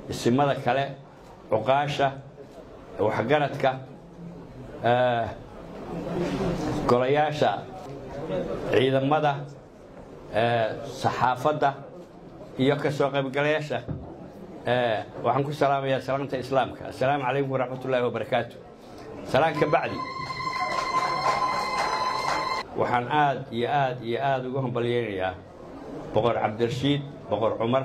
isimada kale cuqaasha waxgaradka golayaasha ciidamada saxaafadda iyo ka soo qaybgalayaasha waxaan ku salaamayaa salaanta islaamka assalaamu calaykum waraxmat ullaahi wabarakaatu salaan ka bacdi waxaan aad iyo aad iyo aad ugu hambalyaynayaa boqor cabdirashiid boqor cumar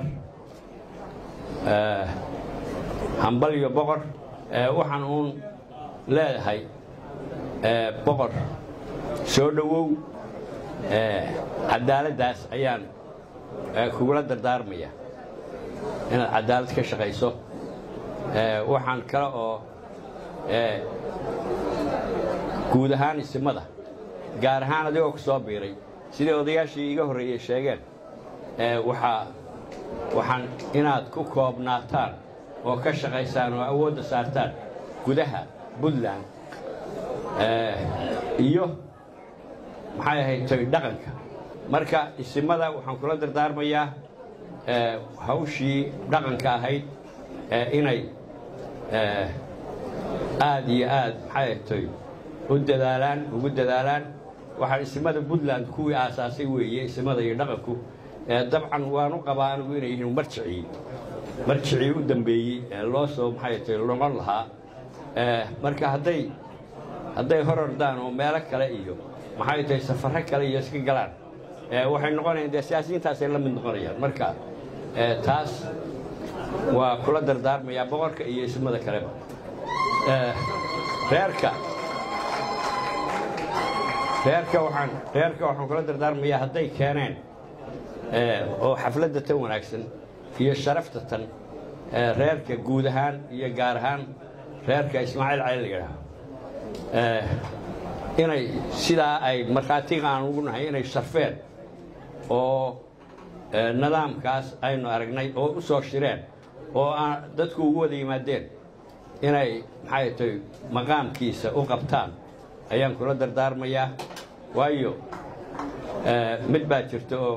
hambalyo boqor waxaan uun leedahay boqor soo dhowow cadaaladdaas ayaan kugula dardaarmaya inaad cadaalad ka shaqayso waxaan kale oo guud ahaan isimada gaar ahaan adigoo ku soo biiray sidai odayaashii iga horreeyey sheegeen waxaa waxaan inaad ku koobnaataan oo ka shaqaysaan oo awoodda saartaan gudaha puntland iyo maxay ahayd toy dhaqanka marka isimada waxaan kula dardaarmayaa hawshii dhaqanka ahayd inay aad iyo aad maxay ahayd toy u dadaalaan ugu dadaalaan waxaan isimada puntland kuwii aasaasay weeye isimada iyo dhaqanku dabcan waanu qabaa anigu inay yihiin marjicii marjicii u dambeeyey ee loo soo maxay tahay noqon lahaa marka hadday hadday hor ordaan oo meelo kale iyo maxay tahay safarro kale iyo iska galaan waxay noqonayaan dee siyaasiyiintaasay la mid noqonayaan marka taas waa kula dardaarmayaa boqorka iyo ismada kaleba reerka reerka waxaan reerka waxaan kula dardaarmayaa hadday keeneen oo xafladda tan wanaagsan iyo sharafta tan reerka guud ahaan iyo gaar ahaan reerka ismaaciil cali la yidhaaho inay sidaa ay markhaatiga aan ugu nahay inay sharfeen oo nidaamkaas aynu aragnay oo u soo shireen oo aan dadku ugu wada yimaadeen inay maxay tahay maqaamkiisa u qabtaan ayaan kula dardaarmayaa waayo mid baa jirta oo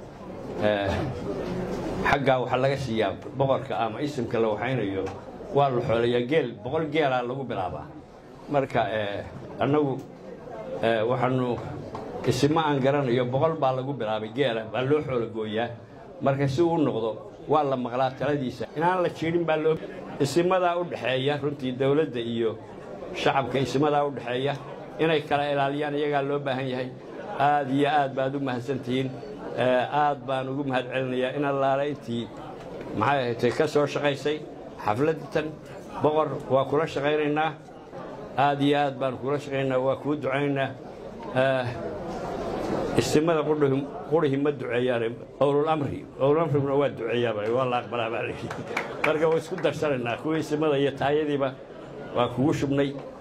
xaggaa waxaa laga siiyaa boqorka ama isimka la waxaynayo waa la xoolayaa geel boqol geelaa lagu bilaabaa marka annagu waxaanu isimo aan garanayo boqol baa lagu bilaabay geela baa loo xoolo gooyaa marka si uu noqdo waa la maqlaa taladiisa inaan la jiidhin baa loo isimadaa u dhexeeya runtii dowladda iyo shacabka isimadaa u dhexeeya inay kala ilaaliyaan iyagaa loo baahan yahay aad iyo aad baad u mahadsantihiin aad baan ugu mahad celinayaa in allaale intii maxay ahaydtay ka soo shaqaysay xafladatan boqor waa kula shaqaynaynaa aad iyo aad baan kula shaqaynaynaa waa kuu ducaynaynaa istimada qurihi ma duceeyaan owlulamri owlulamriguna waa duceeyaa waa la aqbalaa baa layidhi marka waa isku darsanaynaa kuwii istimada iyo taayadiiba waa kugu shubnay